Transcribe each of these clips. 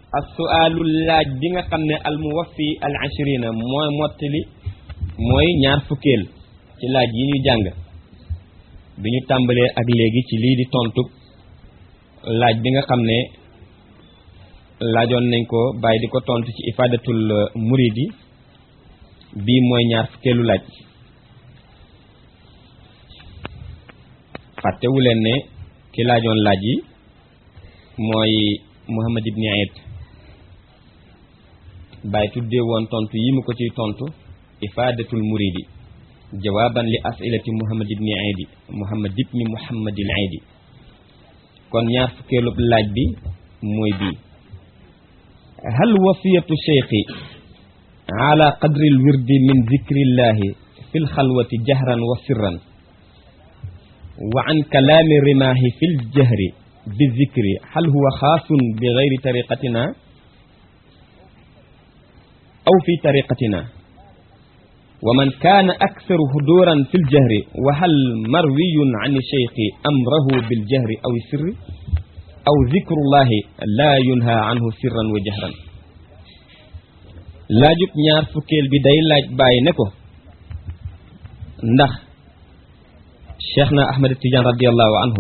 as-su'aalu laaj bi nga xam ne al muwaffi al ashrina mooy mottali mooy ñaar fukkeel ci laaj yi ñu jàng bi ñu tàmbalee ak léegi ci lii di tontu laaj bi nga xam ne laajoon nañ ko bàyyi di ko tontu ci ifadatul muridi bii mooy ñaar fukkeelu laaj fàttewu leen ne ki laajoon laaj yi mooy Muhammad ibn Aid bàyyi tuddee woon tontu yi mu ko ciy tontu ifadatul muridi jawaaban li asilati Muhammad ibn Aid Muhammad ibn Muhammadil Aid kon ñaar fukkeelu laaj bi mooy bii hal wasiyatu cheikhi ala qadri lwirdi min zikrillahi fi lxalwati jahran wa sirran wa an kalaami rimaahi fi ljahri bi zikri hal huwa xaasun bi gayri tariqatina aw fi tariqatina wa man kaana aksaru huduran fi ljahri wa hal marwiyun an cheikhi amrahu biljahri aw sirri aw zikrullahi laa yunha anhu sirran wa jahran laajub ñaar fukkeel bi day laaj bàyyi ne ko ndax cheikh na ahmad tidiane radiallahu anhu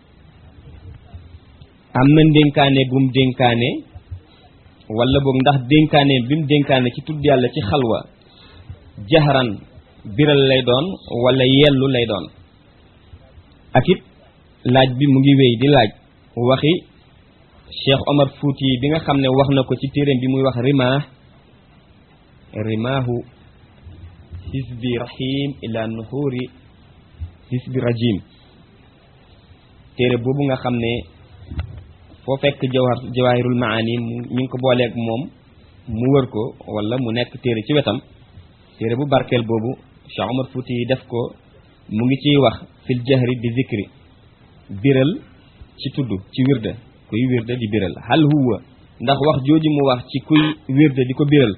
am na ndénkaane gum dénkaane wala boog ndax dénkaane bi mu dénkaane ci tudd yàlla ci xalwa jahran biral lay doon wala yellu lay doon ak it laaj bi mu ngi wéy di laaj waxi cheikh omar fuuti bi nga xam ne wax na ko ci téeréem bi muy wax rimah rimaahu hisbi rahim ila nuxuri hisbi rajim téere boobu nga xam ne foo fekk jawhar jawahirul maani ñu ngi ko booleeg moom mu wër ko wala mu nekk téere ci wetam téere bu barkeel boobu cheikh omar fuuti yi def ko mu ngi ciy wax fil jahri bi zikri biral ci tudd ci wirde kuy wirde di biral hal huwa ndax wax jooju mu wax ci kuy wirde di ko biral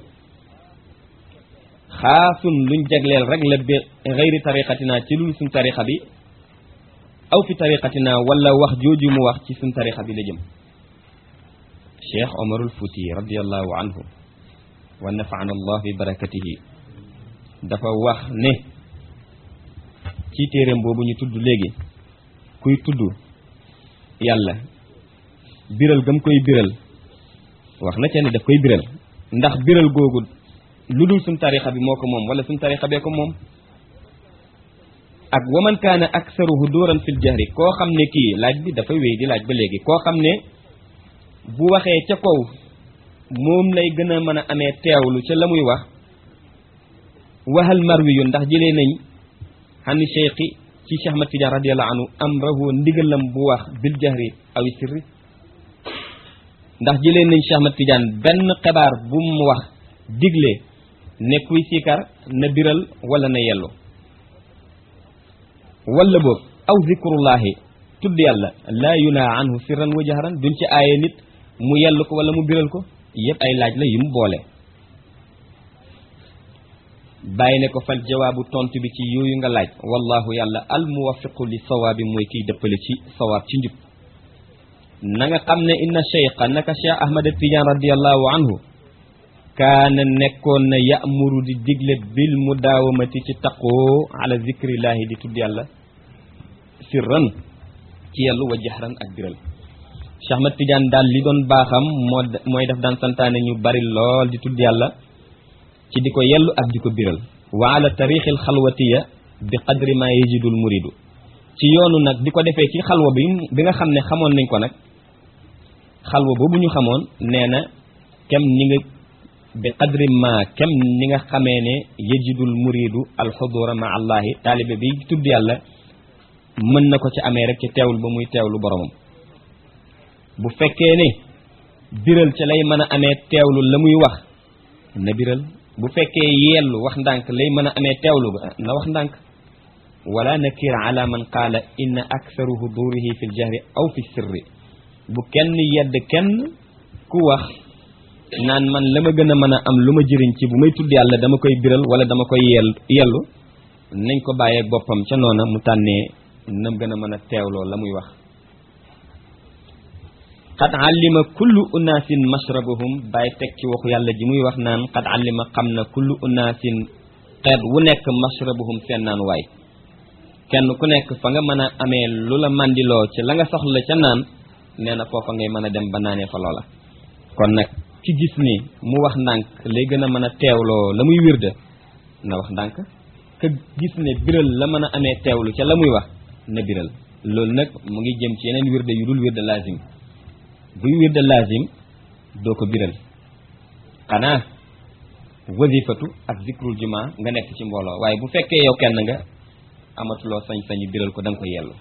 xaasun luñ jagleel rek la bi xëyri tariqatina ci lul suñ tariqa bi aw fi tariqatina wala wax jooju mu wax ci suñ tariqa bi la jëm cheikh omarul fuuti radiallahu anhu wa nafaana allah bi barakatihi dafa wax ne ci téeréem boobu ñu tudd léegi kuy tudd yàlla biral gam koy biral wax na ca ne daf koy biral ndax biral googu lu dul suñ tarixa bi moo ko moom wala suñ tarixa bee ko moom ak waman kaana aksaru huduran fil jahri koo xam ne kii laaj bi dafay wéy di laaj ba léegi koo xam ne bu waxee ca kaw moom lay gën a mën a amee teewlu ca la muy wax waxal marwi yu ndax jëlee nañ xani cheikhi ci Cheikh Ahmad Tidiane radiallahu anhu amrahu ndigalam bu wax bil jahri aw sirri ndax jëlee nañ Cheikh Ahmad Tidiane benn xibaar bu mu wax digle ne kuy siikar na biral wala na yellu wala boog aw zikrullahi tudd yàlla laa yunaa anhu sirran wa jahran duñ ci aaye nit mu yellu ko wala mu biral ko yëpp ay laaj la yu mu boole bàyyi ne ko fal jawaabu tontu bi ci yooyu nga laaj wallahu yàlla al muwaffiqu li sawaabi mooy kiy dëppale ci sawaab ci njub na nga xam ne inna cheikha naka cheikh ahmad tidiane radiallahu anhu kaana nekkoon na ya'muru di digle bil mudaawamati ci taqoo ala zikrillahi di tudd yàlla sirran ci yàllu wa jahran ak biral cheikh ahmad tidiane daal li doon baaxam moo mooy def daan santaane ñu bari lool di tudd yàlla ci di ko yellu ak di ko biral wa ala tarixil xalwatiya bi qadri ma yajidul muridu ci yoonu nag di ko defee ci xalwa bi bi nga xam ne xamoon nañ ko nag xalwa boobu ñu xamoon nee na kem ni nga bi qadri ma kem ni nga xamee ne yajidul muridu alxudura ma allahi taalibe bi tudd yàlla mën na ko ci amee rek ci teewlu ba muy teewlu boromam bu fekkee ne biral ca lay mën a amee teewlu la muy wax na biral bu fekkee yellu wax ndànk lay mën a amee teewlu ba na wax ndànk wala nakir ala man qaala inna aktharu hudurihi fi ljahri aw fi sirri bu kenn yedd kenn ku wax naan man la ma gën a mën a am lu ma jëriñ ci bu may tudd yàlla dama koy biral wala dama koy yell yellu nañ ko bàyyeeg boppam ca noona mu tànnee nam gën a mën a teewloo la muy wax qad allima kullu unaasin mashrabahum bàyyi teg ci waxu yàlla ji muy wax naan qad allima xam na kullu unaasin xeet wu nekk mashrabahum seen naan waay kenn ku nekk fa nga mën a amee lu la mandiloo ci la nga soxla ca naan nee na foofa ngay mën a dem ba naanee fa loola kon nag ki gis ni mu wax ndànk lay gën a mën a teewloo la muy wirda na wax ndànk ka gis ne biral la mën a amee teewlu ca la muy wax na biral loolu nag mu ngi jëm ci yeneen wirda yu dul wirda lazim buy wirda lazim doo ko biral xanaa wazifatu ak zikrul juma nga nekk ci mbooloo waaye bu fekkee yow kenn nga amatuloo sañ-sañu biral ko da nga ko yellu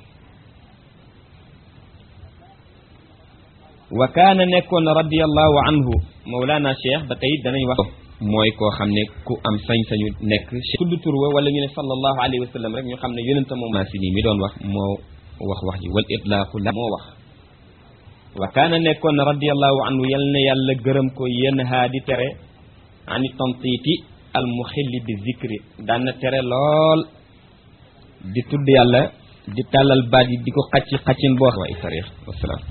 wa kaana nekkoon na radiallahu anhu mawlana cheikh ba tey danañ wax mooy koo xam ne ku am sañ-sañu nekk tudd tur wa wala ñu ne sallallahu alayhi wa sallam rek ñu xam ne yonenta moom naa si nii mi doon wax moo wax wax ji wal itlaaqu la moo wax wa kaana nekkoon na radiallahu anhu yal na yàlla gërëm ko yenn haa di tere ani tantiiti al muxilli bi zikri daan na tere lool di tudd yàlla di tàllal baat yi di ko xacci xaccin boo wa tarix wasalaam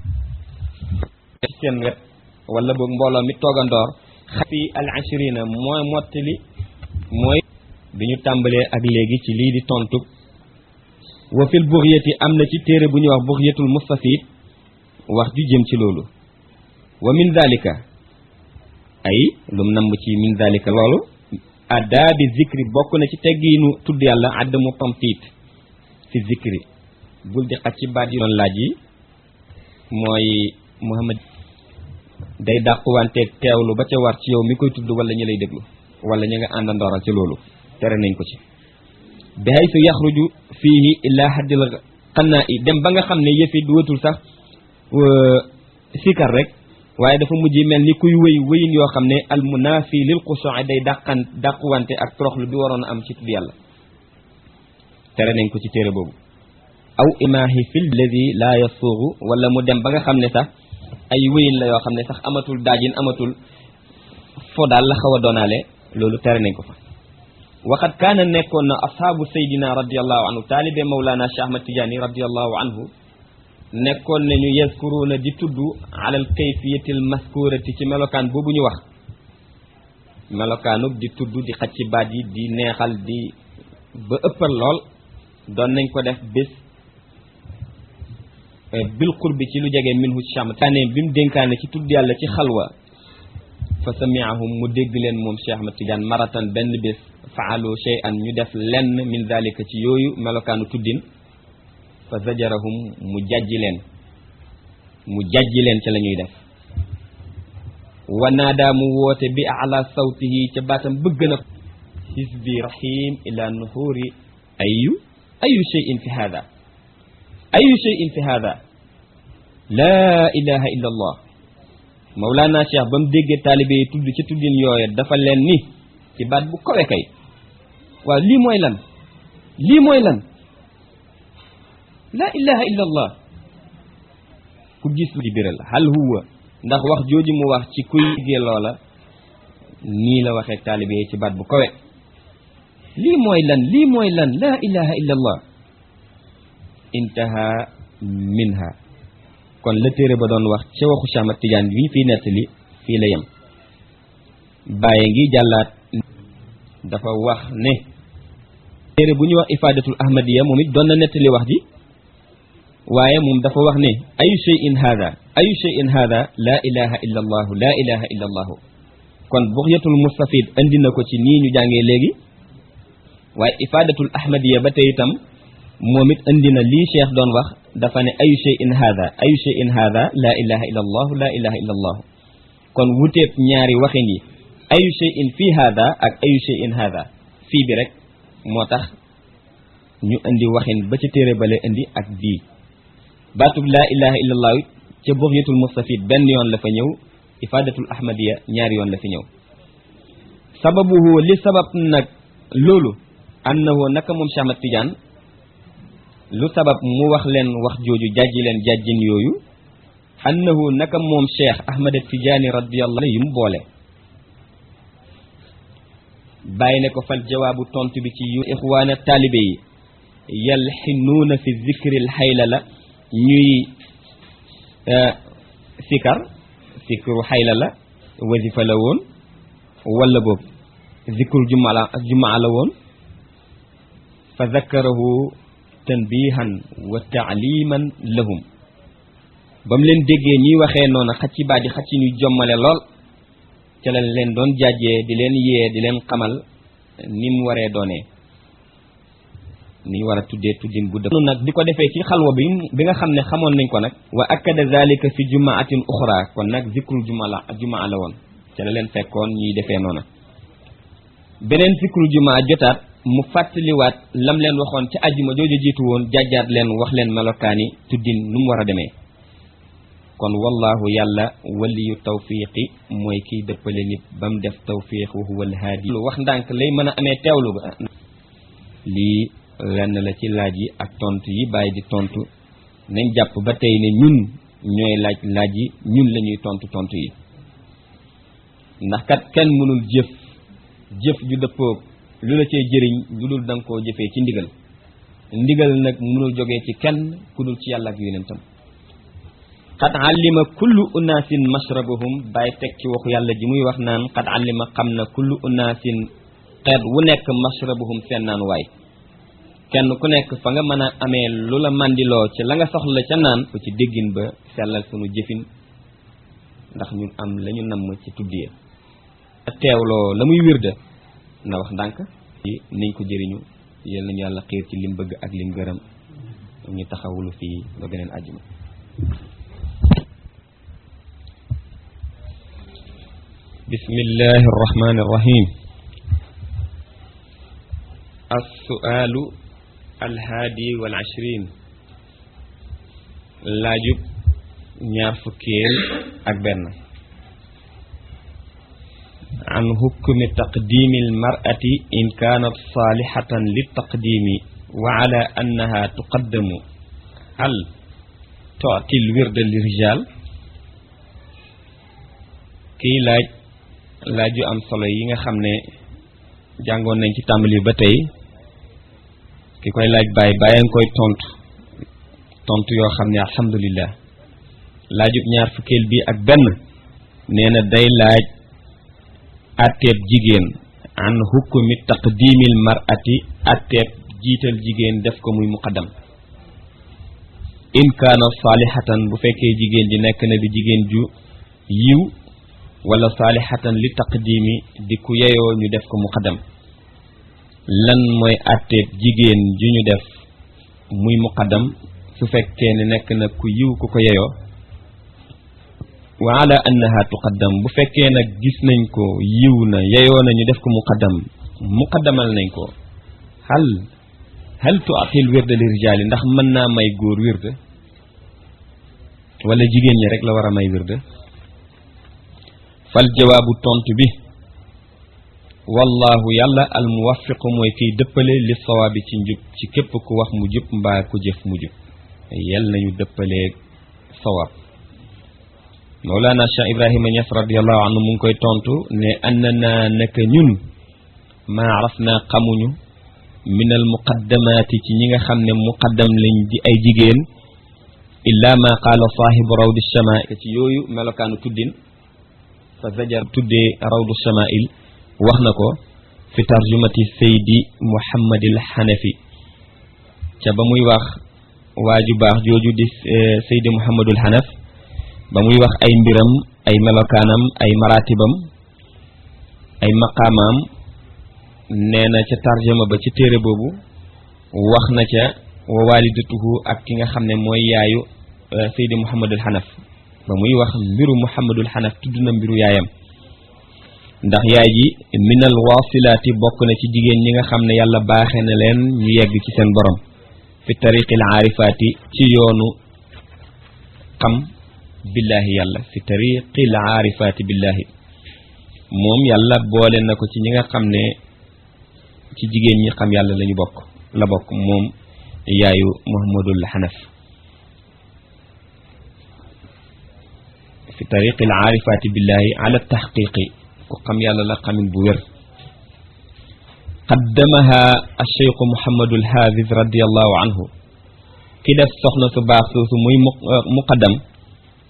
seen wet wala boog mbooloo mi toogandoor fi al ashrina mooy mottali mooy bi ñu tàmbalee ak léegi ci lii di tontu wa fil buxyati am na ci téere bu ñuy wax buxyatul mustafid wax ju jëm ci loolu wa min dalika ay lum namm ci min dalika loolu adaabi zikri bokk na ci teggiinu tudd yàlla addamu tamtiit fi zikri bul di xaj ci baat yi doon laaj yi mooy muhammad day dàquwanteeg teewlu ba ca war ci yow mi koy tudd wala ñi lay déglu wala ñi nga àndandooral ci loolu tere nañ ko ci bi haysu yaxruju fiihi illa haddil xannaa i dem ba nga xam ne yëfi duwatul sax sikar rek waaye dafa mujj mel ni kuy wëy wëyin yoo xam ne al munaafi lil xushu'i day dàqan dàquwante ak toroxlu bi waroon a am ci tudd yàlla tere nañ ko ci téere boobu aw imaahi fil ladi laa yasuuxu wala mu dem ba nga xam ne sax ay wëyin la yoo xam ne sax amatul daajin amatul fo daal la xaw a doonaale loolu tere nañ ko fa waxat kaana nekkoon na ashaabu saydina radiallahu anhu taalibe mawlana Cheikh Ahmad Tidiane radiallahu anhu nekkoon nañu yazkuruuna di tudd alal kayfiyatil maskurati ci melokaan boobu ñu wax melokaanub di tudd di xacc ci baat yi di neexal di ba ëppal lool doon nañ ko def bés bil qurbi ci lu jege minhu cham taane bi mu dénkaane ci tudd yàlla ci xalwa fa samiahum mu dégg leen moom Cheikh Ahmad Tidiane maratan benn bés faalu shay'an ñu def lenn min dalika ci yooyu melokaanu tuddin fa zajarahum mu jajji leen mu jajji leen ca la ñuy def wa naadaa mu woote bi ala sawtihi ca baatam bëgg na hisbi rahim ila nuhuri ayu ayu shay'in fi hada ayu shay'in fi hada laa ilaha illa allah mawlaana cheikh ba mu déggee taalibe yi tudd ci tuddin yooye dafa leen ni ci baat bu kawe kay waaw lii mooy lan lii mooy lan laa ilaha illa allah ku gis di biral hal huwa ndax wax jooju mu wax ci kuy déggee loola nii la waxee taalibe yi ci baat bu kawe lii mooy lan lii mooy lan laa ilaha illa allah intaha minha kon la téere ba doon wax ca waxu Cheikh Ahmad Tidiane bi fii nettali fii la yem bàyyi ngi jàllaat dafa wax ne téere bu ñuy wax ifadatul ahmadiya moom it doon na nettali wax ji waaye moom dafa wax ne ayu shay'in hada ayu shay'in hada laa ilaha illa allahu laa ilaha illa allahu kon buxyatul mustafid andi na ko ci nii ñu jàngee léegi waaye ifadatul ahmadiya ba tey itam moom it andi na lii cheikh doon wax dafa ne ayu shay'in hada ayu shay'in hada laa ilaha illa allahu laa ilaha illa allahu kon wuteeb ñaari waxin yi ayu shay'in fii hada ak ayu shay'in hada fii bi rek moo tax ñu indi waxin ba ca téere bale indi ak bii baatub laa ilaha illa allahu ca buxyatul mustafid benn yoon la fa ñëw ifadatul ahmadiya ñaari yoon la fi ñëw sababuhu li sabab nag loolu annahu naka moom Cheikh Ahmad Tidiane lu sabab mu wax leen wax jooju jàjji leen jàjjin yooyu annahu naka moom Cheikh Ahmad Tidiane radiyallahu yu mu boole bàyyi ne ko fal jawaabu tontu bi ci yu ixwaana taalibe yi yalxinuuna fi zikril xayla la ñuy sikar sikru xayla la wasifa la woon wala boobu zikru jumaa la jumaa la woon fa zakkarahu tanbihan wa taaliman lahum ba mu leen déggee ñuy waxee noonu xacc ci baat yi xacc ñuy jommale lool ca la leen doon jàjjee di leen yee di leen xamal ni mu waree doonee ni ñu war a tuddee tuddin bu dëpp nag di ko defee ci xalwa bi bi nga xam ne xamoon nañ ko nag wa akkada zalika fi jumaatin uxra kon nag zikrul juma la jumaa la woon ca la leen fekkoon ñuy defee noona beneen zikrul jumaa jotaat mu fàttaliwaat lam leen waxoon ca ajjuma jooju jiitu woon jàjjaat leen wax leen melokaani tuddin nu mu war a demee kon wallahu yàlla waliyu tawfiqi mooy kiy dëppale nit ba mu def tawfiq wa huwa alhaadi lu wax ndànk lay mën a amee teewlu ga lii lenn la ci laaj yi ak tontu yi bàyyi di tontu nañ jàpp ba tey ne ñun ñooy laaj laaj yi ñun la ñuy tontu tontu yi ndax kat kenn mënul jëf jëf ju dëppoog lu la cee jëriñ lu dul da nga koo jëfee ci ndigal ndigal nag mënul jógee ci kenn ku dul ci yàlla ak yonentam qad allima kullu unaasin mashrabahum bàyyi teg ci waxu yàlla ji muy wax naan qad allima xam na kullu unaasin xeet wu nekk mashrabahum seen naan waay kenn ku nekk fa nga mën a amee lu la mandiloo ci la nga soxla ca naan ko ci déggin ba sellal sunu jëfin ndax ñun am la ñu namm ci tuddee teewloo la muy wirda na wax ndànk niñ ko jëriñu yal nañu yàlla xiir ci lim bëgg ak lim gërëm ñu taxawulu fii ba beneen àjjuma bismillahi arrahmani arrahim assualu alhaadi wal ashrin laajub ñaar fukkeel ak benn an hukmi taqdimi almar'ati in kaanat saalihatan litaqdimi wa ala annaha tuqaddamu hal tu'ti alwirda lirijal kii laaj laaju am solo yi nga xam ne jàngoon nañ ci tàmbali ba tey ki koy laaj bàyyi bàyyi nga koy tontu tontu yoo xam ne alhamdulillah laajub ñaar fukkeel bi ak benn nee na day laaj atteeb jigéen an hukmi taqdimil mar'ati atteeb jiital jigéen def ko muy muqaddam in kaana saalihatan bu fekkee jigéen ji nekk na di jigéen ju yiw wala saalihatan li taqdimi di ku yeyoo ñu def ko muqaddam lan mooy àtteeb jigéen ju ñu def muy muqaddam su fekkee ne nekk na ku yiw ku ko yeyoo wa ala annaha tuqaddam bu fekkee nag gis nañ ko yiw na yeyoo na ñu def ko muqaddam muqaddamal nañ ko hal hal tu'til wirda li rijaali ndax mën naa may góor wirda wala jigéen ñi rek la war a may wirda fal jawaabu tontu bi wallahu yàlla al muwaffiqu mooy kiy dëppale li sawaabi ci njub ci képp ku wax mu jub mbaa ku jëf mu jub yal nañu dëppalee sawaab mawlaana cheikh ibrahima ñas radiallahu anhu mu ngi koy tontu ne annana naka ñun maa araf naa xamuñu min al muqaddamaati ci ñi nga xam ne muqaddam lañ di ay jigéen illa ma qaala saahibu rawdi shamaa ci yooyu melokaanu tuddin fa zajar tuddee rawdu shamail wax na ko fi tarjumati saydi muhammadil xanafi ca ba muy wax waaju baax jooju di saydi muhammadul xanaf ba muy wax ay mbiram ay melokaanam ay maratibam ay maqaamaam nee na ca tarjuma ba ci téere boobu wax na ca wa walidatuhu ak ki nga xam ne mooy yaayu saydi muhammadul xanaf ba muy wax mbiru muhammadul xanaf tudd na mbiru yaayam ndax yaay ji minal wasilaati bokk na ci jigéen ñi nga xam ne yàlla baaxe na leen ñu yegg ci seen borom fi tariqil aarifaati ci yoonu xam billaahi yàlla fi tariqil aarifaati billaahi moom yàlla boole na ko ci ñi nga xam ne ci jigéen ñi xam yàlla lañu bokk la bokk moom yaayu muhammadul xanaf fi tariqil aarifaati billaahi ala taxqiqi ku xam yàlla la xamin bu wér qaddamaha alcheikhu muhammadul haafis radiallahu anhu ki def soxna su baax soosu muy muqaddam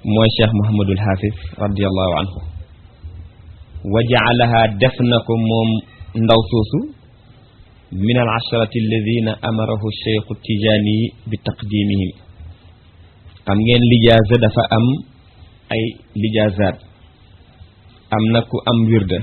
mooy cheikh mohamadul hafiz radiallahu anhu wa jaalaha def na ko moom ndaw soosu min al asharati alladina amarahu cheikhu tijaani bi taqdimihim xam ngeen lijaasa dafa am ay lijaasaat am na ku am wirda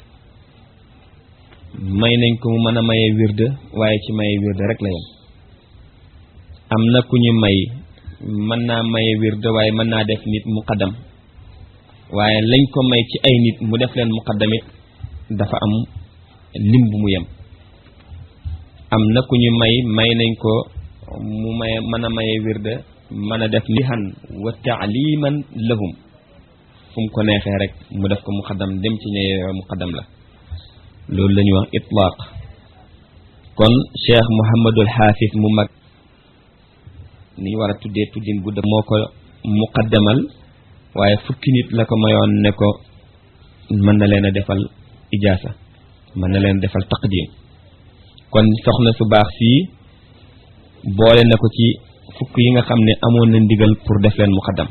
may nañ ko mu mën a maye wirda waaye ci maye wirda rek la yem am na ku ñu may mën naa maye wirda waaye mën naa def nit muqaddam waaye lañ ko may ci ay nit mu def leen muqaddamit dafa am lim bu mu yem am na ku ñu may may nañ ko mu maye mën a maye wirda mën a def lihan wa taaliman lahum fu mu ko neexee rek mu def ko muqaddam dem ci ñëwee muqaddam la loolu la ñuy wax itlaaq kon cheikh mouhamadul xaafis mu mag ni ñu war a tuddee tuddin bu moo ko muqaddamal waaye fukki nit la ko mayoon ne ko mën na leen a defal ijaasa mën na leen defal taqdim kon soxna su baax sii boole na ko ci fukk yi nga xam ne amoon na ndigal pour def leen muqaddam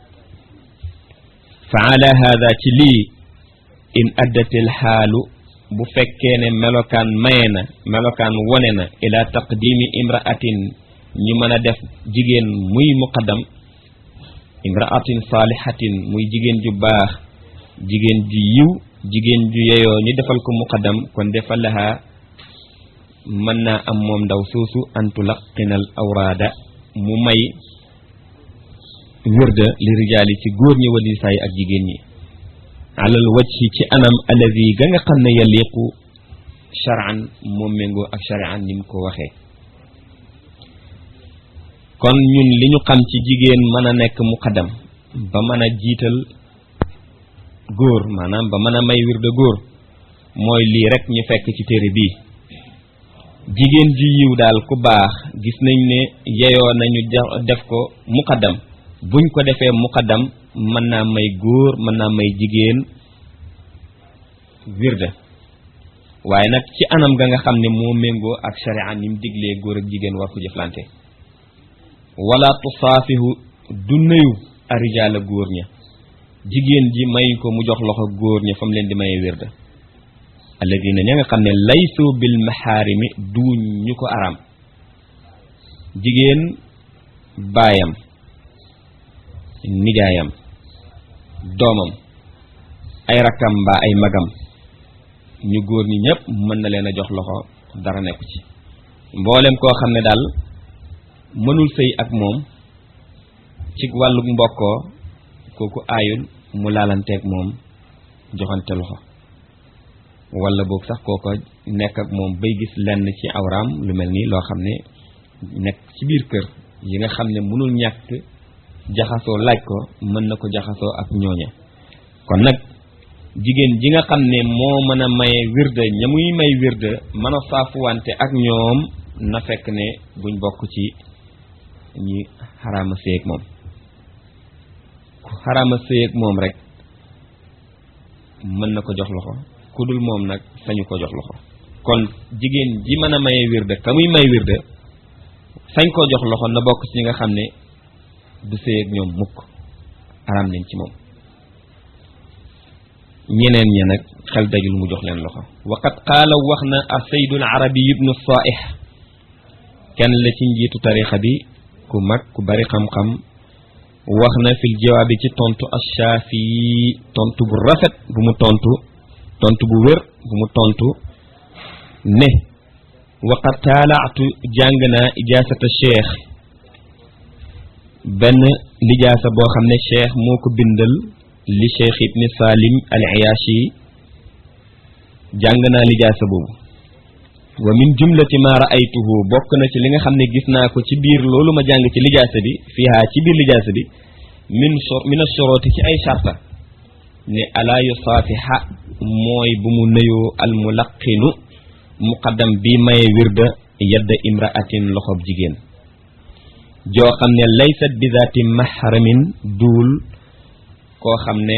fa ala hada ci lii in addatil xaalu bu fekkee ne melokaan maye na melokaan wone na ila taqdimi imraatin ñu mën a def jigéen muy muqaddam imraatin saalihatin muy jigéen ju baax jigéen ju yiw jigéen ju yeyoo ñu defal ko muqaddam kon defal laha mën naa am moom ndaw soosu antu laqinal awraada mu may wërda li rijaali ci góor ñi wali saay ak jigéen ñi alal wajhi ci anam alladi ga nga xam ne yaliqu charan moom méngoo ak charian ni mu ko waxee kon ñun li ñu xam ci jigéen mën a nekk muqaddam ba mën a jiital góor maanaam ba mën a may wirde góor mooy lii rek ñu fekk ci téere bii jigéen ji yiw daal ku baax gis nañ ne yeyoo nañu def ko muqaddam buñ ko defee muqaddam mën naa may góor mën naa may jigéen wirde waaye nag ci anam ga nga xam ne moo méngoo ak sharia ni mu diglee góor ak jigéen war ko jëflante wala tusaafihu du nuyu arijaala góor ña jigéen ji may ko mu jox loxo góor ña fa mu leen di mayee wirde alladina ña nga xam ne laysu bil maxaarimi duuñ ñu ko araam jigéen baayam nijaayam doomam ay rakkam mbaa ay magam ñu góor ñi ñëpp mën na leen a jox loxo dara nekku ci mboolem koo xam ne daal mënul sëy ak moom ci wàllu mbokkoo kooku aayul mu laalanteeg moom joxante loxo wala boog sax kooko nekk ak moom bay gis lenn ci awraam lu mel ni loo xam ne nekk ci biir kër yi nga xam ne mënul ñàkk jaxasoo laaj ko mën na ko jaxasoo ak ñooña kon nag jigéen ji nga xam ne moo mën a maye wirde ña muy may wirde mën a saafuwante ak ñoom na fekk ne buñ bokk ci ñi xaraama séeg moom ku xaraama séeg moom rek mën na ko jox loxo ku dul moom nag sañu ko jox loxo kon jigéen ji mën a maye wirde ka muy may wirde sañ koo jox loxo na bokk ci ñi nga xam ne du sëy ak ñoom mukk araam nañ ci moom ñeneen ña nag xel dajul mu jox leen loxo waqad qaala wax na a saydul arabi ibnu saaih kenn la ci njiitu tarixa bi ku mag ku bari xam-xam wax na fil jawaabi ci tontu ashaafi tontu bu rafet bu mu tontu tontu bu wér bu mu tontu ne waqad taalaatu jàng naa ijaasata cheikh benn lijaasa boo xam ne cheikh moo ko bindal li cheikh ibni salim al ayashi jàng naa lijaasa boobu wa min jumlati ma raaytuhu bokk na ci li nga xam ne gis naa ko ci biir loolu ma jàng ci lijaasa bi fiihaa ci biir lijaasa bi min min ashorooti ci ay sharta ne alaa yusaafiha mooy bu mu nëyoo al mulaqinu muqaddam bi maye wirda yadda imraatin loxob jigéen joo xam ne laysat bi zaati mahramin duul koo xam ne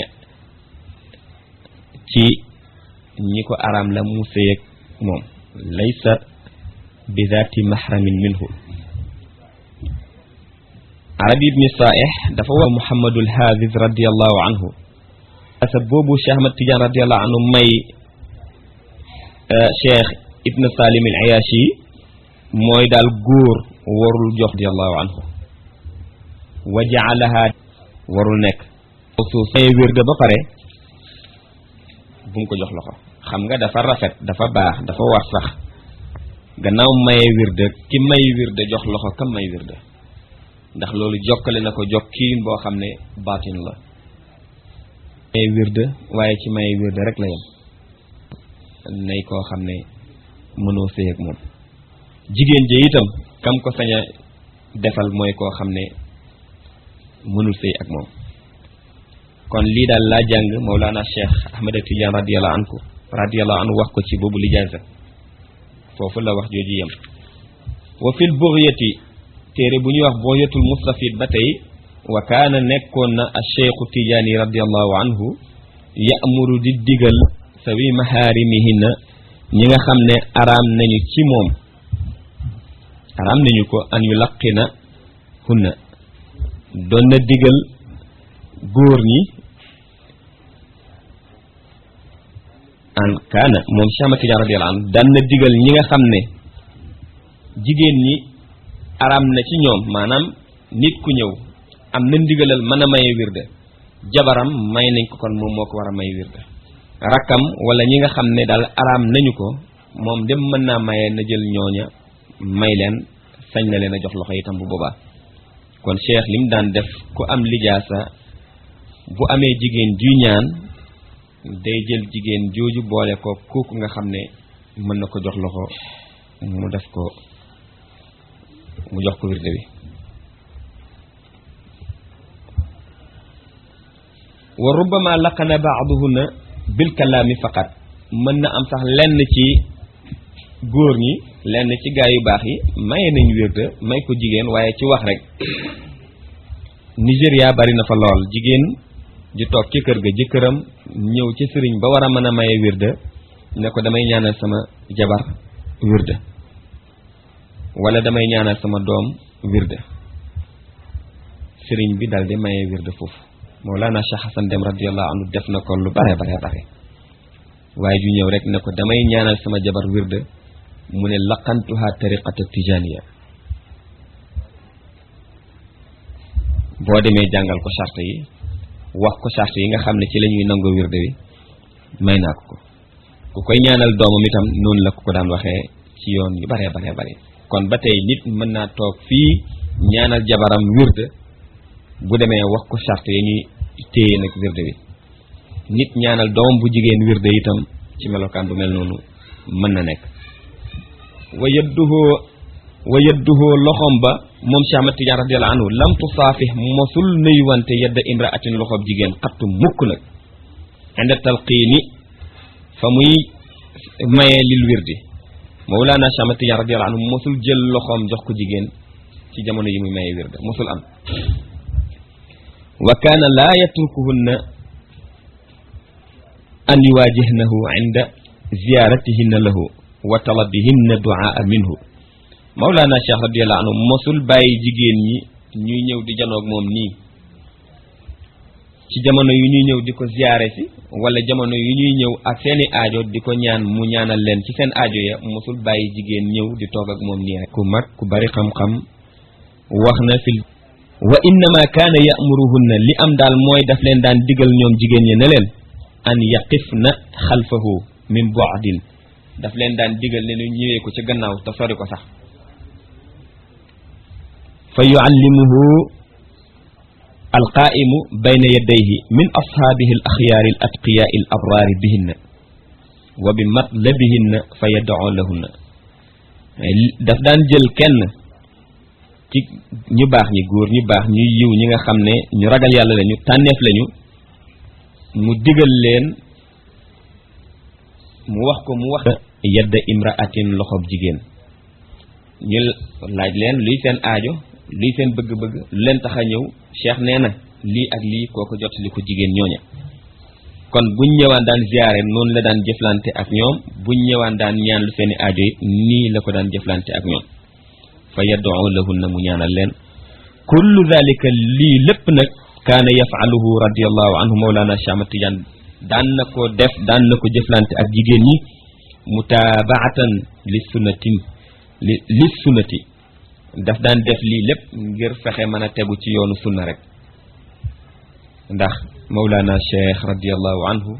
ci ñi ko araam la mu sëyeeg moom laysa bi zaati mahramin minhu arabi ibni saaih dafa wax muhammadul hafiz radiallahu anhu asa boobu cheikh ahmad tidiane radiallahu anhu may cheikh ibn salim al ayashi mooy daal góor warul jox radiallahu anhu wa jaalaha warul nekk suuf may wérde ba pare bu mu ko jox loxo xam nga dafa rafet dafa baax dafa war sax gannaaw maye wirde ki may wirde jox loxo kam may wirde ndax loolu jokkale na ko jokkiin boo xam ne baatin la may wirde waaye ci may wirde rek la yem nay koo xam ne mënoo sëy ak moom jigéen ji itam kam ko sañ a defal mooy koo xam ne mënul sëy ak moom kon lii daal laa jàng Mawlana Cheikh Ahmed Tidiane radiallahu anhu radiallahu anhu wax ko ci boobu lijaasa foofu la wax jooju yem wa fil bugyati téere bu ñuy wax bugyatul mustafid ba tey wa kaana nekkoon na a cheikhu tijaani radiallahu anhu ya'muru di digal sawi maharimihinna ñi nga xam ne araam nañu ci moom araam nañu ko an yu laqina hunna doon na digal góor ñi an kaana moom Cheikh Ahmad Tidiane radiyallahu anhu daan na digal ñi nga xam ne jigéen ñi araam na ci ñoom maanaam nit ku ñëw am na ndigalal mën a maye wirde jabaram may nañ ko kon moom moo ko war a may wirde rakkam wala ñi nga xam ne daal araam nañu ko moom dem mën naa maye na jël ñooña may leen sañ na leen a jox loxo itam bu boobaa kon cheikh lim daan def ku am lijaasa bu amee jigéen juy ñaan day jël jigéen jooju boole ko kooku nga xam ne mën na ko jox loxo mu def ko mu jox ko wirde bi wa rubbama laqana baaduhunna bil kalaami faqat mën na am sax lenn ci góor ñi lenn ci gaa yu baax yi maye nañ wirde may ko jigéen waaye ci wax rek Nigéria bari na fa lool jigéen di toog ci kër ga jëkkëram ñëw ci sëriñ ba war a mën a maye wirde ne ko damay ñaanal sama jabar wirde wala damay ñaanal sama doom wirde sëriñ bi dal di maye wirde foofu Mawlana Cheikh Hassan Dem radiyallahu anhu def na ko lu bare bare bare waaye ju ñëw rek ne ko damay ñaanal sama jabar wirde mu ne laqantuha tariqata tijaniya boo demee jàngal ko charte yi wax ko charte yi nga xam ne ci la ñuy nangoo wirde wi may naa ko ko ku koy ñaanal doomam itam noonu la ko ko daan waxee ci yoon yu bare bare bare kon ba tey nit mën naa toog fii ñaanal jabaram wirde bu demee wax ko charte yi ñuy téye nag wirde wi nit ñaanal doomam bu jigéen wirde itam ci melokaan bu mel noonu mën na nekk wa yadduhu wa yadduhu loxom ba moom Cheikh Ahmad Tidiane radiyallahu anhu lam tusaafih mosul nuyuwante yadda imraatin loxob jigéen xattu mukk nag inda talqiini fa muy maye lil wirdi Mawlana Cheikh Ahmad Tidiane radiyallahu anhu mosul jël loxoom jox ko jigéen ci jamono yi muy maye wirde mosul am wa kaana laa yatrukuhunna an yuwaajihnahu inda ziyaaratihinna lahu wa talabihinna duaa minhu Mawlana Cheikh radiyallahu anhu mosul bàyyi jigéen ñi ñuy ñëw di janoog moom nii ci jamono yu ñuy ñëw di ko ziyaare si wala jamono yu ñuy ñëw ak seeni aajo di ko ñaan mu ñaanal leen ci seen aajo ya mosul bàyyi jigéen ñëw di toog ak moom nii rek ku mag ku bari xam-xam wax na fil wa innama kaana ya'muruhunna li am daal mooy daf leen daan digal ñoom jigéen ñi ne leen an yaqifna xalfahu min bu'din daf leen daan digal ne ñu ñëwee ko ci gannaaw te sori ko sax fa yuallimuhu alqaa'imu bayna yadayhi min ashaabihi al axyaari al atqiyaai al abraari bihinna wa bi matlabihinna fa yad'u lahunna daf daan jël kenn ci ñu baax ñi góor ñu baax ñu yiw ñi nga xam ne ñu ragal yàlla lañu tànneef lañu mu digal leen mu wax ko mu wax yadda imraatin loxob jigéen ñu laaj leen luy seen aajo luy seen bëgg-bëgg lu leen tax a ñëw cheikh nee na lii ak lii kooko jotali ko jigéen ñooña kon buñ ñëwaan daan ziyaare noonu la daan jëflante ak ñoom buñ ñëwaan daan ñaan lu seeni aajo yi nii la ko daan jëflante ak ñoom fa yad'u lahunna mu ñaanal leen kullu dalika lii lépp nag kaana yafaluhu radiallahu anhu mawlana Cheikh Ahmad Tidiane daan na ko def daan na ko jëflante ak jigéen ñi mutaabaatan li sunnatin li li sunnati daf daan def lii lépp ngir fexe mën a tegu ci yoonu sunna rek ndax mawlana cheikh radiallahu anhu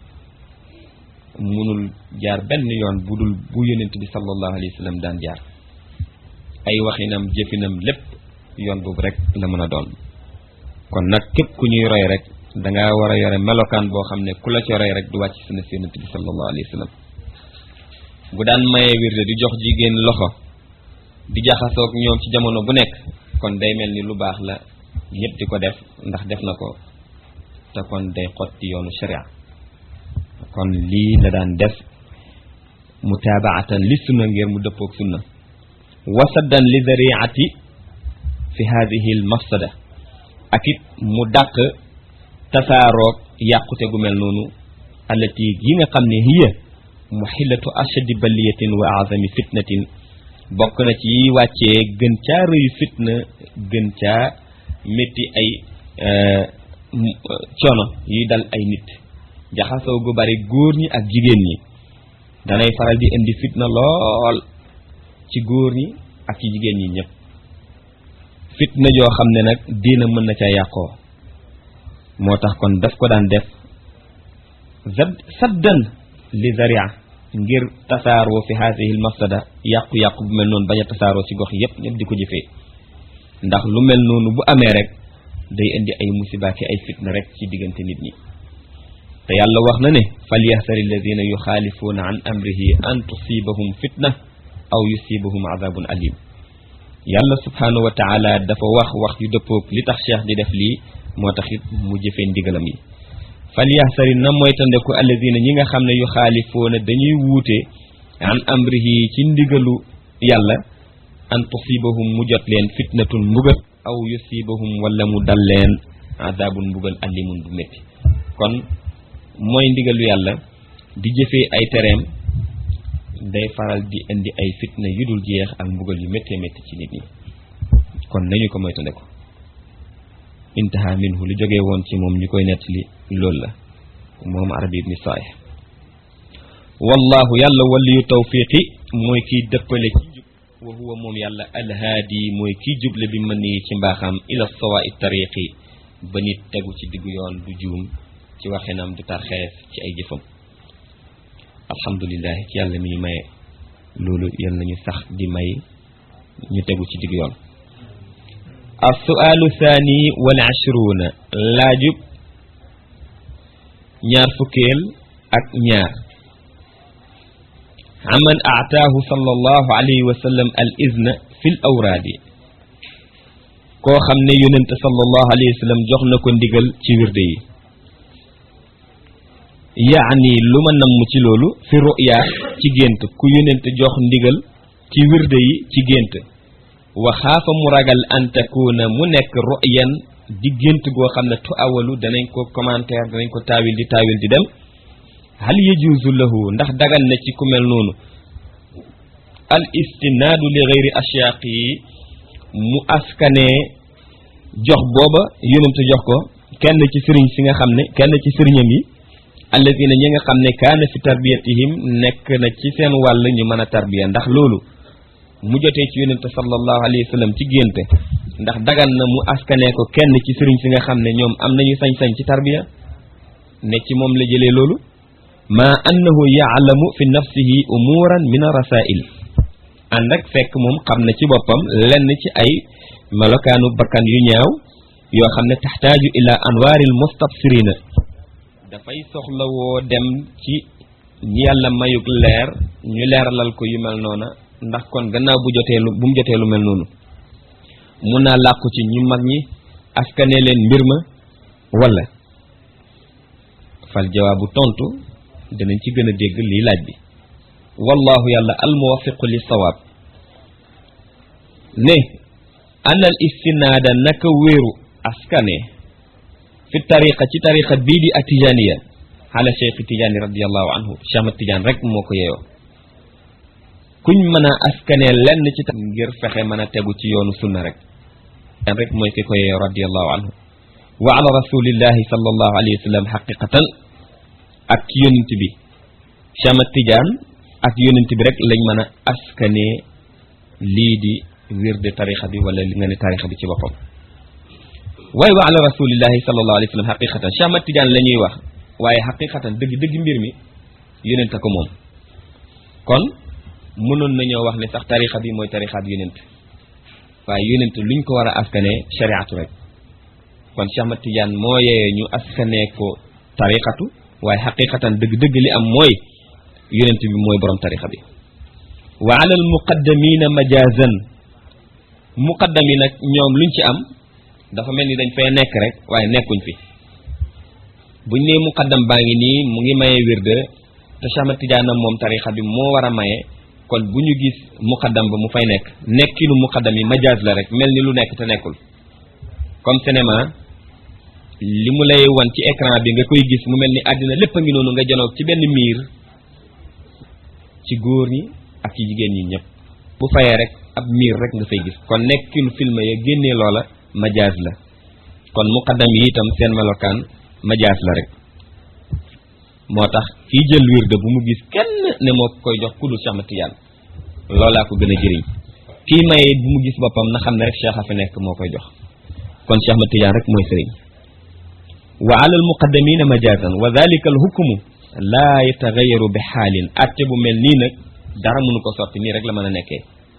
munul jaar benn yoon bu dul bu yonent bi sallallahu alayhi wa sallam daan jaar ay waxinam jëfinam lépp yoon boobu rek la mën a doon kon nag képp ku ñuy roy rek danga war a yore melokaan boo xam ne ku la ci roy rek du wàcc sunna si yonent bi sallallahu alayhi wa sallam bu daan mayee wirde di jox jigéen loxo di jaxasoog ñoom ci jamono bu nekk kon day mel ni lu baax la ñëpp di ko def ndax def na ko te kon day xotti yoonu sharia kon lii la daan def mutaabaatan li sunna ngir mu dëppoog sunna wasaddan li zariati fi hadihi al mafsada ak it mu dàq tasaaroog yàqute gu mel noonu allati yi nga xam ne hiya muxillatu ashadi baliyatin wa azami fitnatin bokk na ci yi wàccee gën caa rëyu fitna gën caa métti ay coono yuy dal ay nit jaxasoo gu bari góor ñi ak jigéen ñi danay faral di indi fitna lool ci góor ñi ak ci jigéen ñi ñëpp fitna joo xam ne nag diina mën na ca yàqoo moo tax kon daf ko daan def saddan li zaria ngir tasaaroo fi haasihi l mafsada yàqu-yàqu bu mel noonu bañ a tasaaroo ci gox yépp ñëpp di ko jëfee ndax lu mel noonu bu amee rek day indi ay musiba ki ay fitna rek ci diggante nit ñi te yàlla wax na ne falyaxsari alladina yuxaalifuuna an amrihi an tusibahum fitna aw yusibahum adabun alim yàlla subhanahu wa taala dafa wax wax yu dëppoog li tax cheikh di def lii moo tax it mu jëfee ndigalam yi falyaxsari na moytandeku alladina ñi nga xam ne yu xaalifoona dañuy wuute an amrihi ci ndigalu yàlla an tusibahum mu jot leen fitnatun mbugal aw yusibahum wala mu dal leen adabun mbugal alimun bu métti kon mooy ndigalu yàlla di jëfee ay tereem day faral di indi ay fitna yu dul jeex ak mbugal yu méttee métti ci nit ñi kon nañu ko moytandeku intaha minhu lu jógee woon ci moom ñu koy nettali loolu la moom arabi ibni saalih wallahu yàlla waliyu tawfiqi mooy kiy dëppale ci jub wa huwa moom yàlla alhaadi mooy kiy juble bi mën yi ci mbaaxam ila sawaa tariqi ba nit tegu ci diggu yoon du juum ci waxinam du tarxeef ci ay jëfam alhamdulilah ci yàlla mi ñu maye loolu yal nañu sax di may ñu tegu ci diggu yoon assuaalu thani wal ashruuna laajub ñaar fukkeel ak ñaar aman aataahu sallallahu alayhi wa sallam al izna fi l awraadi koo xam ne yonente sallallahu alayhi wa sallam jox na ko ndigal ci wirde yi yaani lu ma namm ci loolu fi ruya ci gént ku yonente jox ndigal ci wirde yi ci gént wa xaafa mu ragal an takuna mu nekk ruyan di gént goo xam ne tu awalu danañ ko commentaire danañ ko taawil di taawil di dem hal yajuuzu lahu ndax dagan na ci ku mel noonu al istinaadu li gayri asyaaq yi mu askanee jox booba yonente jox ko kenn ci sëriñ si nga xam ne kenn ci sëriñam yi alladina ñi nga xam ne kaana fi tarbiyatihim nekk na ci seen wàll ñu mën a tarbiya ndax loolu mu jotee ci yonente sallallahu alayhi wa sallam ci génte ndax dagan na mu askanee ko kenn ci sëriñ si nga xam ne ñoom am nañu sañ-sañ ci tarbiya ne ci moom la jëlee loolu ma annahu yaalamu fi nafsihi umuran min rasail ànd ak fekk moom xam na ci boppam lenn ci ay melokaanu bakkan yu ñaaw yoo xam ne taxtaaju ila anwaaril mustabsirina dafay soxla woo dem ci ñi yàlla mayug leer ñu leeralal ko yu mel noona ndax kon gannaaw bu jotee lu bu mu jotee lu mel noonu mun naa làqu ci ñu mag ñi askane leen mbir ma wala fal jawaabu tontu dinañ ci gën a dégg lii laaj bi wallahu yàlla almuwafiqu li sawaab ne anal istinaada naka wéeru askane fi tariqa ci tariqa bii di atijaniya xaala cheikh tijaani radiallahu anhu cheikh Ahmad Tijaan rek moo ko yeyoo kuñ mën a askane lenn ci tam ngir fexe mën a tegu ci yoonu sunna rek yan rek mooy ki koy radiallahu anhu wa ala rasulillahi sallallahu alayhi wa sallam xaqiqatan ak ci yonent bi Cheikh Ahmad Tidiane ak yonent bi rek lañ mën a askanee lii di wirde tarixa bi wala li nga ne tarixa bi ci boppam waaye wa ala rasulillahi sallallahu alayhi wa sallam xaqiqatan Cheikh Ahmad Tidiane la ñuy wax waaye xaqiqatan dëgg dëgg mbir mi yonent a ko moom kon mënoon nañoo wax ne sax tarixa bi mooy tarixaab yonent waaye yonent luñ ko war a askanee shariatu rek kon Cheikh Ahmad Tidiane moo yeyee ñu askanee ko tarixatu waaye xaqiqatan dëgg-dëgg li am mooy yonent bi mooy borom tarixa bi wa ala al muqaddamina majazan muqaddam yi nag ñoom luñ ci am dafa mel ni dañ fay nekk rek waaye nekkuñ fi buñ nee muqaddam baa ngi nii mu ngi maye wirde te Cheikh Ahmad Tidiane moom tarixa bi moo war a maye kon bu ñu gis muqaddam ba mu fay nekk nekkinu muqaddam yi majaz la rek mel ni lu nekk te nekkul comme cinéma li mu lay wan ci écran bi nga koy gis mu mel ni àddina lépp a ngi noonu nga janoog ci benn miir ci góor ñi ak ci jigéen ñi ñëpp bu fayee rek ab miir rek nga fay gis kon nekkinu film ya génnee loola majaaz la kon muqaddam yi itam seen melokaan majaaz la rek moo tax kii jël wirde bu mu gis kenn ne moo koy jox ku dul Cheikh Ahmad Tidiane loolaa ko gën a jëriñ kii maye bu mu gis boppam na xam ne rek Cheikh a fi nekk moo koy jox kon Cheikh Ahmad Tidiane rek mooy sëriñ wa ala al muqaddamina majazan wa dalika al hukmu laa yatagayaru bi xaalin atte bu mel nii nag dara mënu ko soppi nii rek la mën a nekkee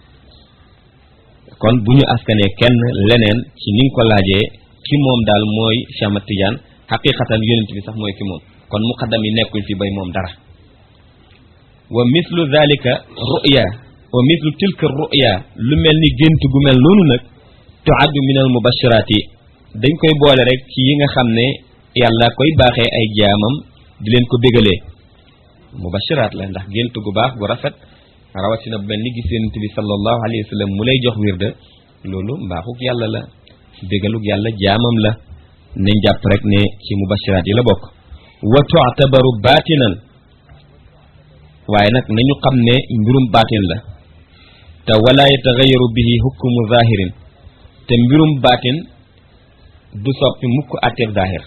kon bu ñu askanee kenn leneen ci ni nga ko laajee ki moom daal mooy Cheikh Ahmad Tidiane xaqiqatan yonent bi sax mooy ki moom kon muqaddam yi nekkuñ fi bay moom dara wa mislu dalika ruya wa mislu tilka ruya lu mel ni gént gu mel noonu nag tuaddu min al mubashiraat yi dañ koy boole rek ci yi nga xam ne yàlla koy baaxee ay jaamam di leen ko bégalee mubashiraat la ndax gént gu baax gu rafet rawatina bu mel ni gis yonent bi sallallahu alayhi wa sallam mu lay jox wirda loolu mbaaxuk yàlla la bégaluk yàlla jaamam la nañ jàpp rek ne ci mubashiraat yi la bokk wa tu'tabaru baatinan waaye nag nañu xam ne mbirum baatin la te wala yataxayaru bihi hukmu zahirin te mbirum baatin du soppi mukk àtteeb zahir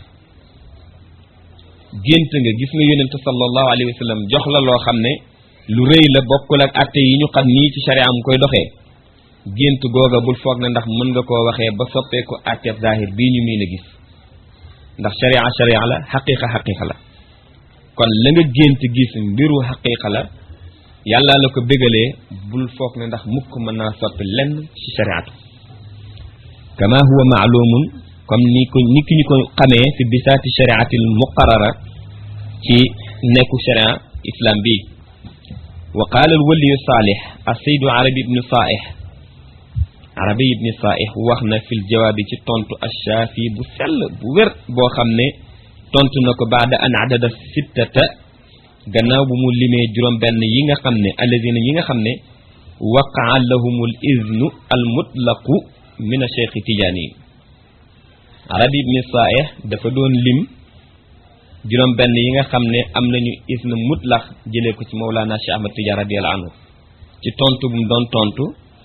gént nga gis nga yonente sallallahu alayhi wa sallam jox la loo xam ne lu rëy la bokkul ak àtte yi ñu xam nii ci sharia mu koy doxee gént googa bul foog ne ndax mën nga koo waxee ba soppeeku àtteeb zahir bii ñu miin a gis ndax sharia sharia la xaqiqa xaqiqa la kon la nga gént gis mbiru xaqiqa la yàlla la ko bégalee bul foog ne ndax mukk mën naa soppi lenn ci shariatu kama huwa maalumun comme ni ko ni ki ñu ko xamee fi bisaati shariati al muqarara ci nekku sharia islam bi wa qaala al waliyu saalih asaydu arabi ibnu saaih arabi ibni saaih wax na fil jawaabi ci tontu ashaafi bu sell bu wér boo xam ne tontu na ko baada an adada sittata gannaaw bu mu limee juróom benn yi nga xam ne alladina yi nga xam ne waqaa lahumul iznu al mutlaqu min a cheikhi tijaani yi arabi ibni saaih dafa doon lim juróom benn yi nga xam ne am nañu iznu mutlaq jëlee ko ci mawlaana cheikh ahmad tijaan radiallahu anhu ci tontu bu mu doon tontu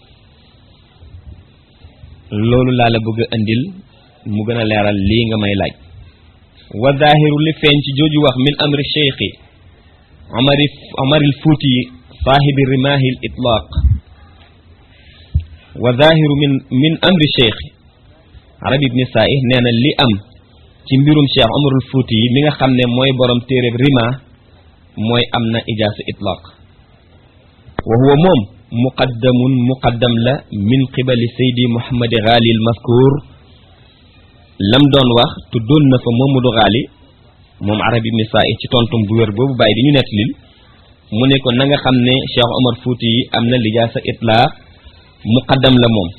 loolu laa la bëgg a indil mu gën a leeral lii nga may laaj wa zaahiru li feeñ ci jooju wax min amri cheikhi omari omaril fuuti saahibi rimaahi l itlaaq wa zaahiru min min amri cheikhi arabi ibni saih nee na li am ci mbirum cheikh omarul fuuti yi mi nga xam ne mooy borom téereb rima mooy am na ijaasa itlaaq wa huwa moom muqaddamun muqaddam la min qibali saydi muhammadi gaali al mazkur lam doon wax tuddoon na fa Mamadou Ghali moom arab ibni saa ci tontum bu wér boobu bàyyi di ñu nettalil mu ne ko na nga xam ne Cheikh Omar Fouti yi am na lijaasa itlaa muqaddam la moom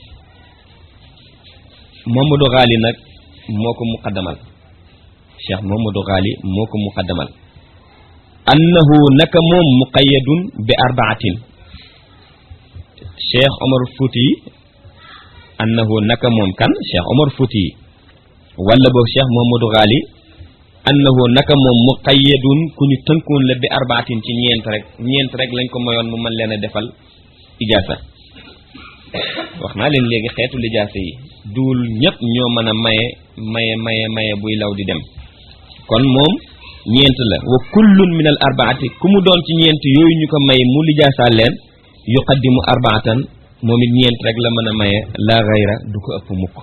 Mamadou Ghali nag moo ko muqaddamal Cheikh Mamadou Ghali moo ko muqaddamal annahu naka moom muqayyadun bi arbaatin Cheikh Omar Fouti yi annahu naka moom kan Cheikh Omar Fouti yi wala boog cheikh Mamadou Ghali annahu naka moom muqayyadun ku ñu tënkoon la bi arbaatin ci ñeent rek ñeent rek lañ ko mayoon mu mën leen a defal ijaasa wax naa leen léegi xeetu lijaasa yi duul ñëpp ñoo mën a maye maye maye maye buy law di dem kon moom ñeent la wa kullun min al arbaati ku mu doon ci ñeent yooyu ñu ko may mu lijaasaal leen yuqaddimu arbaatan moom it ñeent rek la mën a maye la gayra du ko ëpp mukk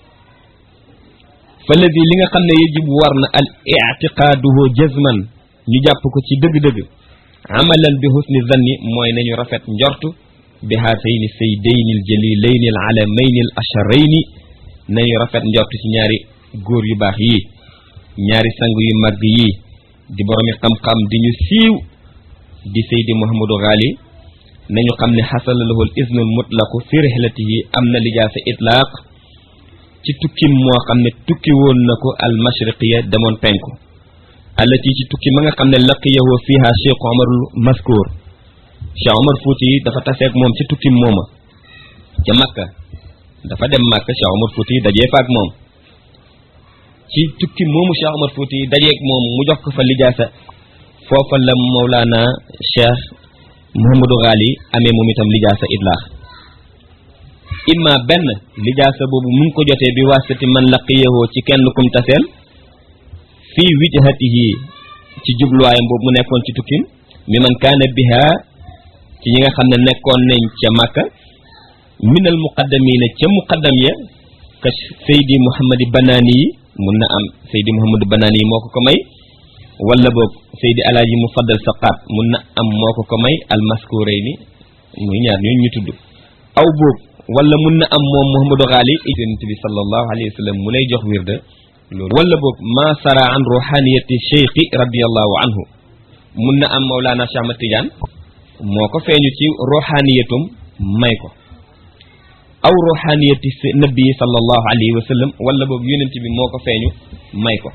falladi li nga xam ne yajibu war na al ictiqaaduhu jazman ñu jàpp ko ci dëgg-dëgg amalan bi husni zanni mooy nañu rafet njortu bi haatayni saydayni al jalilayni al alamayni al asharayni nañu rafet njortu ci ñaari góor yu baax yii ñaari sang yu màgg yii di boromi xam-xam di ñu siiw di saydi Muhammadu Ghali nañu xam ne xasala lahu al iznul mutlaqu fi rihlatihi am na lijaasa itlaaq ci tukkim moo xam ne tukki woon na ko al mashriqiya demoon penku allati ci tukki ma nga xam ne laqiyahu fiha cheikh omarul maskour cheikh omar fuuti yi dafa taseeg moom ci tukkim mooma ca makka dafa dem makka cheikh omar fuuti yi dajee faak moom ci tukki moomu cheikh omar fuuti yi dajeeg moom mu jox ko fa lijaasa foofa la mawlaana cheikh Mouhamadou Ghali amee moom itam lijaasa idlaax imma benn lijaasa boobu mu ngi ko jotee bi wasati man laqiyahoo ci kenn kum taseel fii wijhatihi ci jubluwaayam boobu mu nekkoon ci tukkim mi man kaana biha ci ñi nga xam ne nekkoon nañ ca Makka minal muqaddamina ca muqaddam ya ka Seydi Mouhamadi Banaani yi mun na am Seydi Mouhamadu Banaani yi moo ko ko may wala boog Seydi Alaaji Mufaddal Saqaat mun na am moo ko ko may almaskurayni muy ñaar ñooñu ñu tudd aw boog wala mun na am moom Mouhamadou Ghali yonent bi sallallahu alayhi wa sallam mu lay jox wirda loolu wala boog ma sara an ruhaniyati cheikhi radiallahu anhu mun na am Mawlana Cheikh Ahmad Tidiane moo ko feeñu ci ruhaniyatum may ko aw ruhaniyati nabi sallallahu alayhi wa sallam wala boog yonent bi moo ko feeñu may ko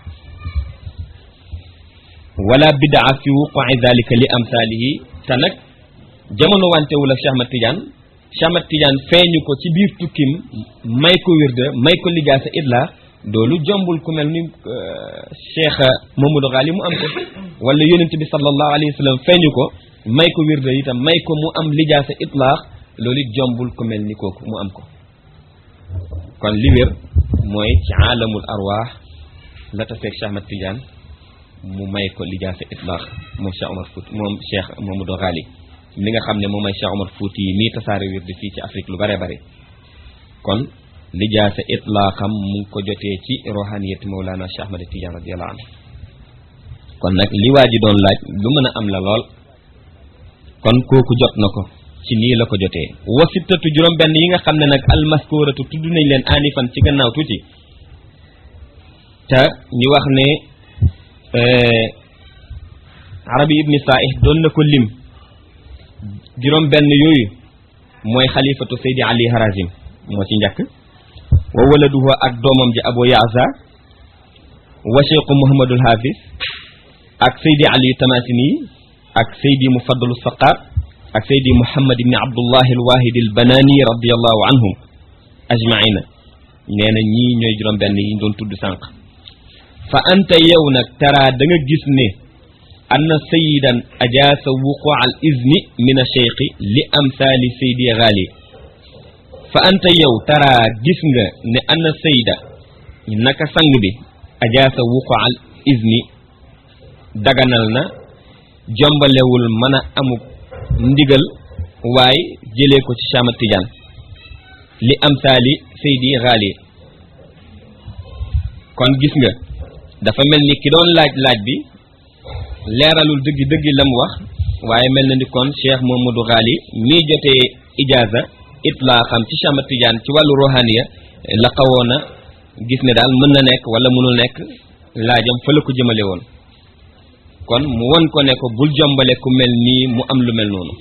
wala bidaa fi wuqui dalika li amsaalihi te nag jamono wantewul ak Cheikh Ahmad Tidiane Cheikh Ahmad Tidiane feeñu ko ci biir tukkim may ko wirda may ko lijaasa idla doolu jombul ku mel ni Cheikh Mamadou Ghali mu am ko wala yonent bi sallallahu alayhi wa sallam feeñu ko may ko wirda itam may ko mu am lijaasa itlaax loolu it jombul ku mel ni kooku mu am ko kon li wér mooy ci aalamul arwaax la taseeg Cheikh Ahmad Tidiane mu may ko lijaasa itlaax moom Cheikh Omar Fouti moom Cheikh Mamadou Ghali mi nga xam ne moom may Cheikh Omar Fouti yi mii tasaare wirdi fii ci Afrique lu bare bare kon lijaasa itlaaxam mu ngi ko jotee ci rohaniyati Mawlana Cheikh Ahmad Tidiane radiyallahu anhu kon nag li waa ji doon laaj lu mën a am la lool kon kooku jot na ko ci nii la ko jotee wasittatu juróom benn yi nga xam ne nag almaskuratu tudd nañ leen anifan ci gannaaw tuuti te ñu wax ne arabi ibni saih doon na ko lim juróom benn yooyu mooy xalifatu saydi ali harazim moo ci njëkk wa waladuhu ak doomam ji abu yaasa wa cheikhu muhammadul hafiz ak saydi ali tamasini ak saydi mufaddalu saqaat ak saydi muhammad ibni abdullahi alwahidi albanani radiallahu anhum ajmaina nee na ñii ñooy juróom benn yi doon tudd sànq fa anta yow nag tara da nga gis ne anna sayidan ajaasa wuqua al izni min a cheikhi li amsaali saydi ghali fa anta yow tara gis nga ne anna sayida naka sang bi ajaasa wuqua al izni daganal na jombalewul mën a amuk ndigal waaye jëlee ko ci Cheikh Ahmad Tidiane li amsaali saydi ghali kon gis nga dafa mel ni ki doon laaj laaj bi leeralul dëggi dëggi lam wax waaye mel na ni kon Cheikh Mamadou Ghali mii jotee ijaaza itlaa xam ci Cheikh Ahmad Tidiane ci wàllu rohaniya la xawoon a gis ne daal mën na nekk wala mënul nekk laajam fa la ko jëmale woon kon mu won ko ne ko bul jombale ku mel nii mu am lu mel noonu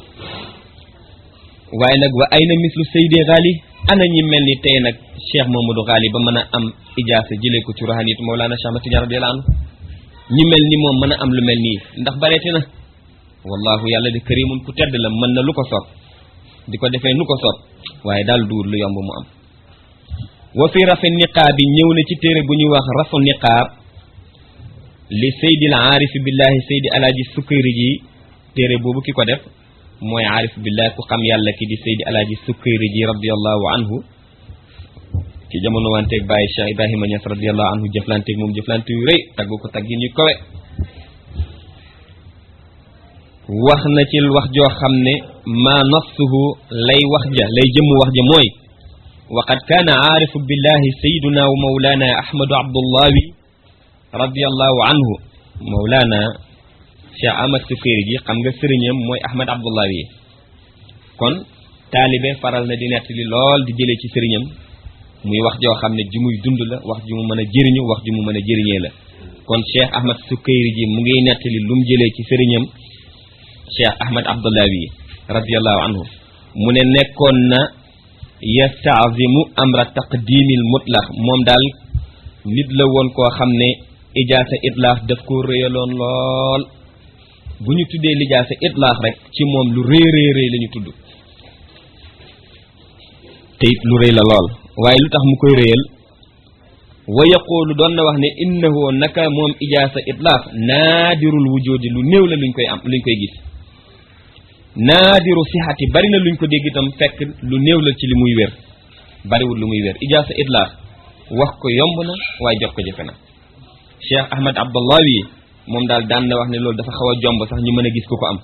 waaye nag wa ay na mislu Seydi Ghali ana ñi mel ni tey nag Cheikh Mamadou Ghali ba mën a am ijaasa jëlee ko ci rohaniyatu Mawlana Cheikh Ahmad Tidiane radiyallahu anhu ñi mel ni moom mën a am lu mel nii ndax bareeti na wallahu yàlla di karimun ku tedd la mën na lu ko soob di ko defee nu ko soob waaye daal duur lu yomb mu am wa fi rafi niqaab bi ñëw na ci téere bu ñuy wax rafu niqaab li saydil aarifi billahi saydi alaaji sukkari ji téere boobu ki ko def mooy aarif billah ku xam yàlla ki di Seydi Alaaji Sukkayri ji radiallahu anhu ci jamono wanteeg bàyyi Cheikh Ibrahima Niass radiallahu anhu jëflanteeg moom jëflante yu rëy taggu ko taggi ñu kowe wax na ci wax joo xam ne maa nafsuhu lay wax ja lay jëmm wax ja mooy wa qad kaana aarifu billahi sayiduna wa mawlana ahmadu abdullahi radiallahu anhu mawlana cheikh ahmad sukayri ji xam nga sëriñam mooy ahmad abdullahi yi kon taalibe faral na di nettali lool di jëlee ci sëriñam muy wax joo xam ne ju muy dund la wax ju mu mën a jëriñu wax ju mu mën a jëriñee la kon cheikh ahmad sukayri ji mu ngiy nettali lu mu jëlee ci sëriñam cheikh ahmad abdullahi radiallahu anhu mu ne nekkoon na yastaazimu amra taqdimil mutlaq moom daal nit la woon koo xam ne ijaasa itlaax daf ko réyaloon lool bu ñu tuddee lijaasa itlaax rek ci moom lu rëy rëy rëy la ñu tudd te it lu rëy la lool waaye lu tax mu koy réyal wa yaquulu doon na wax ne innahu naka moom ijaasa itlaax naadirul wujudi lu néew la luñ koy am luñ koy gis naadiru sixati bari na luñ ko dégg itam fekk lu néew la ci li muy wér bariwul lu muy wér ijaasa itlaax wax ko yomb na waaye jot ko jafe na cheikh ahmad abdallawi moom daal daan na wax ne loolu dafa xaw a jomb sax ñu mën a gis ku ko am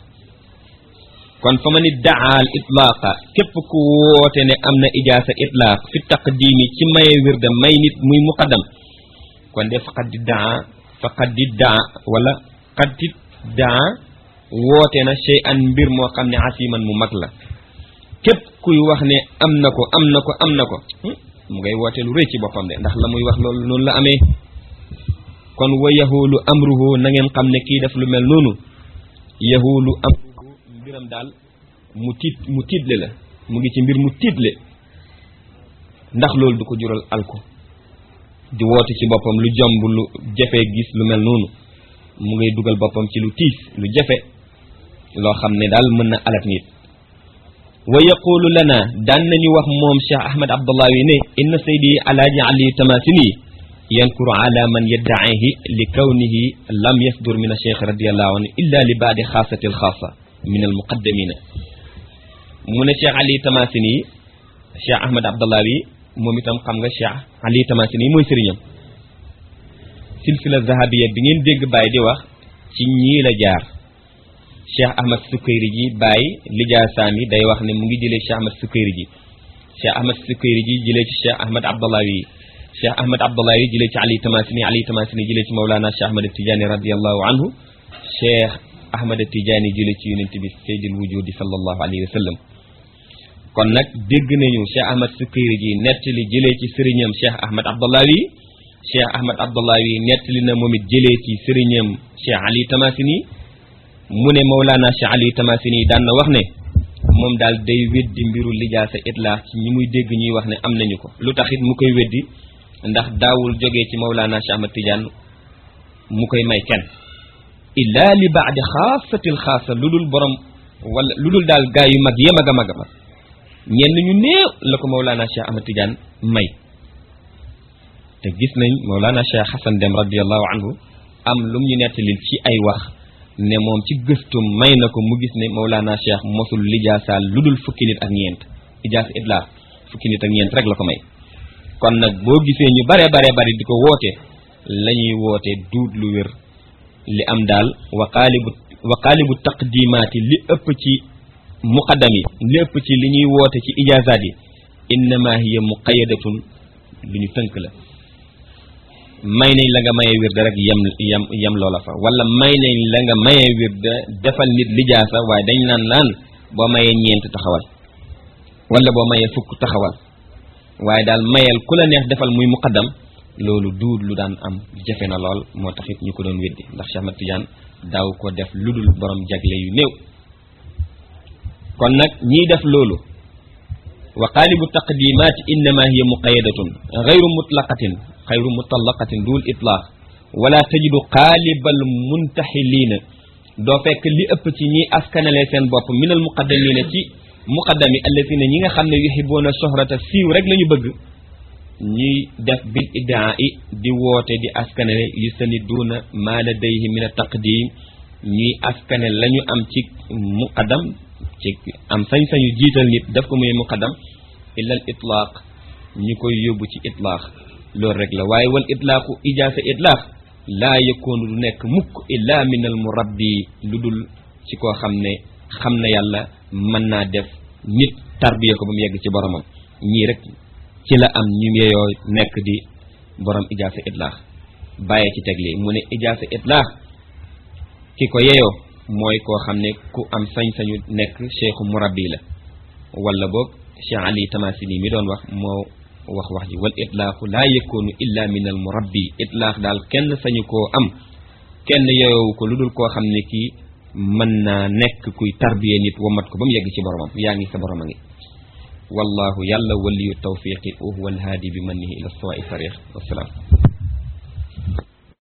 kon fa ma ni daal itlaaqa képp ku woote ne am na ijaasa itlaaq fi taqdiimi ci maye wirda may nit muy muqaddam kon de faqad di daa faqad di daa wala qad di daa woote na shay an mbir moo xam ne asiman mu mag la képp kuy wax ne am na ko am na ko am na ko mu ngay woote lu rëy ci boppam de ndax la muy wax loolu noonu la amee kon wa yahuulu amruhu na ngeen xam ne kii def lu mel noonu yahuulu amruhu mbiram daal mu tiit mu tiitle la mu ngi ci mbir mu tiitle ndax loolu du ko jural alko di woote ci boppam lu jomb lu jafe gis lu mel noonu mu ngay dugal boppam ci lu tiis lu jafe loo xam ne daal mën na alat nit wa yaqulu lana daan nañu wax moom cheikh ahmad abdullahi ne inna saydi alaaji ali tamasini yankuru ala man yaddaihi li kawnihi lam yasdur min acheikh radiallahu anhu illa li baadi xaasati alxaasa min almuqaddamina mu ne cheikh ali tamasini cheikh ahmad abdullahi moom itam xam nga cheikh ali tamasini mooy sëriñam silsila zahabiya bi ngeen dégg Baye di wax ci ñii la jaar Cheikh Ahmad Sukayri ji Baye lijaasaam yi day wax ne mu ngi jëlee Cheikh Ahmad Sukayri ji Cheikh Ahmad Sukayri ji jëlee ci Cheikh Ahmad Abdallawi Cheikh Ahmad Abdallawi jëlee ci Ali Tamasini Ali Tamasini jëlee ci Mawlana Cheikh Ahmad Tidiane radiallahu anhu Cheikh Ahmad Tidiane jëlee ci yonent bi Seydil Wujudi sallallahu alayhi wa sallam kon nag dégg nañu Cheikh Ahmad Sukayri ji nettali jëlee ci sëriñam Cheikh Ahmad Abdallawi cheikh ahmad abdullahi nettali na moom it jëlee ci sëriñam cheikh ali tamasini mu ne mawlaana cheikh ali tamasini daan na wax ne moom daal day weddi mbiru lijaasa itlaax ci ñi muy dégg ñuy wax ne am nañu ko lu tax it mu koy weddi ndax daawul jógee ci mawlaana cheikh ahmad tidiane mu koy may kenn illa li baadi xaasatil xaasa lu dul borom wala lu dul daal gaa yu mag ya mag a mag a mag ñenn ñu néew la ko mawlaana cheikh ahmad tidiane may te gis nañ Mawlana Cheikh Hassan Dem radiallahu anhu am lum ñu nettalil ci ay wax ne moom ci gëstum may na ko mu gis ne Mawlana Cheikh mosul lijaasaal lu dul fukki nit ak ñeent ijaas idlaar fukki nit ak ñeent rek la ko may kon nag boo gisee ñu bare bare bari di ko woote la ñuy woote duut lu wér li am daal wa qaalibu wa qaalibu taqdimaati li ëpp ci muqaddam yi li ëpp ci li ñuy woote ci ijaasaat yi innama hiya muqayadatun lu ñu tënk la may nañ la nga mayee wirda rek yem yem yem loola fa wala may nañ la nga mayee wirda defal nit lijaasa waaye dañ naan laan boo mayee ñeent taxawal wala boo mayee fukk taxawal waaye daal mayeel ku la neex defal muy muqaddam loolu duud lu daan am jafe na lool moo tax it ñu ko doon weddi ndax Cheikh Ahmad Tidiane daaw ko def lu dul borom jagle yu néew kon nag ñiy def loolu wa qaalibu taqdimaati innama hiya muqayadatun gayru mutlaqatin xayru mutallaqatin duul itlaax wala tajidu qaalibal muntaxiliina doo fekk li ëpp ci ñi askanale seen bopp minal muqaddamina ci muqaddami allazina ñi nga xam ne yuhibuuna sohrata siiw rek la ñu bëgg ñuy def bil iddaa i di woote di askanale yustaniduuna maa ladayhi min a taqdim ñuy askane la ñu am ci muqaddam ci am sañ-sañu jiital nit daf ko muy muqaddam illa al itlaaq ñu koy yóbbu ci itlaax loolu rek la waaye wal itlaaqu ijaasa itlaax laa yëkkoonu du nekk mukk illa min al murabbi lu dul ci koo xam ne xam na yàlla mën naa def nit tarbiya ko ba mu yegg ci boromam ñii rek ci la am ñu yeyoo nekk di borom ijaasa itlaax bàyyee ci teg lii mu ne ijaasa itlaax ki ko yeyoo mooy koo xam ne ku am sañ-sañu nekk cheikhu murabbi la wala boog cheikh ali tamasini mi doon wax moo wax wax ji wal itlaaxu laa yëkkoonu illa min al murabbi itlaax daal kenn sañu koo am kenn yeyoowu ko lu dul koo xam ne kii mën naa nekk kuy tarbiye nit wamat ko ba mu yegg ci boromam yaa ngi sa borom a ngi wallahu yàlla waliyu tawfiqi wa huwa alhaadi bi mannihi ila sawaai sarix wasalaam